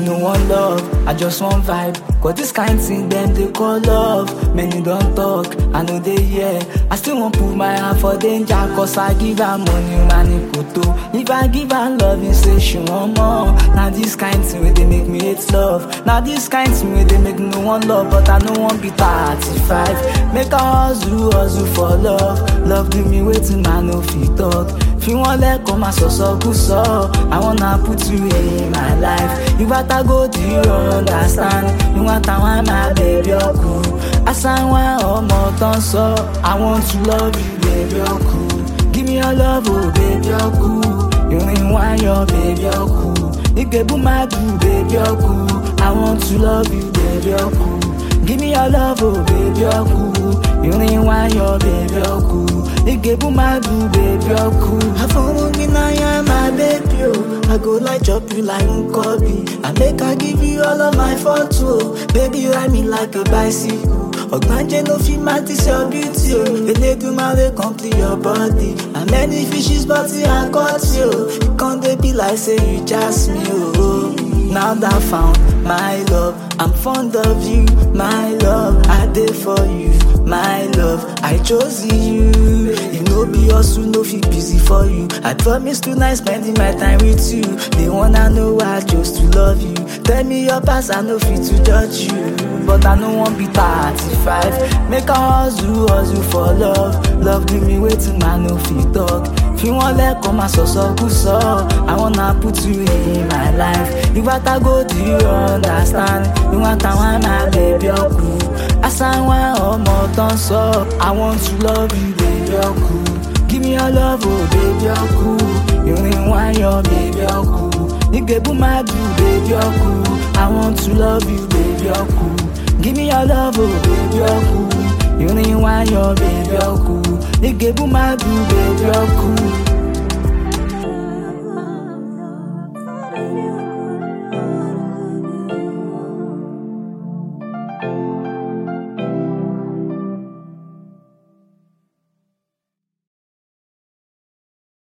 no one love, I just want vibe. Cause this kind thing them they call love. Many don't talk, I know they hear. I still won't put my hand for danger. Cause I give her money, money photo. If I give her love, you say she want more. Now this kind thing where they make me hate love. Now this kind thing where they make no one love, but I no one be 35. Make a hustle, hustle for love. Love give me waiting, man, no fit talk. Fi wọ́n lẹ́kọ̀ọ́ máa sọ̀sọ́ kú sọ. I wanna put you in my life. Ìgbà tá go do you understand? Ìwọ̀n táwọn máa bẹ̀rẹ̀ ọkù. Àsáwọn ọmọ tán sọ. I want to love you, baby ọkù. Give me your love, oh baby ọkù. Ìrìn wáyọ̀, baby ọkù. Ìgbébú máa dùn, baby ọkù. I want to love you, baby ọkù. Give me your love, oh baby ọkù. Ìrìn wáyọ̀, baby ọkù. Ìgbébú máa dùn, baby ọkù. Àfọwọ́gbìnnáyà my baby oh. I go like chop you like Nkobi. I make I give you all of my photo. Baby ride me like a bicycle. Ogbanje no fit match your beauty o. Eledumare complete your body. And many fishes but I caught you. You can't dey be like say you just me oh. Now that I found my love, I'm fond of you, my love. I did for you, my love. I chose you. You know be hustle, no fit busy for you. I promise tonight spending my time with you. They wanna know why I chose to love you. Tell me your past, I no fit to judge you. But I no want be 35. Make a hustle, hustle for love. Love give me waiting, man, no fit talk. Fi wọ́n lẹ́kọ̀ọ́ máa sọ̀sọ́ kú sọ. I wanna put you in my life. Ìgbà tá go do you understand? Ìwọ̀n táwọn máa bẹ̀bẹ̀ ọkù. Àsáwọn ọmọ tán sọ. I want to love you, baby ọkù. Give me your love, oh baby ọkù. Ìrìn wáyọ̀, baby ọkù. Ìgbébú máa dùn, baby ọkù. I want to love you, baby ọkù. Give me your love, oh baby ọkù. Ìrìn wáyọ̀, baby ọkù. Ìgbébú máa dùn, baby ọkù.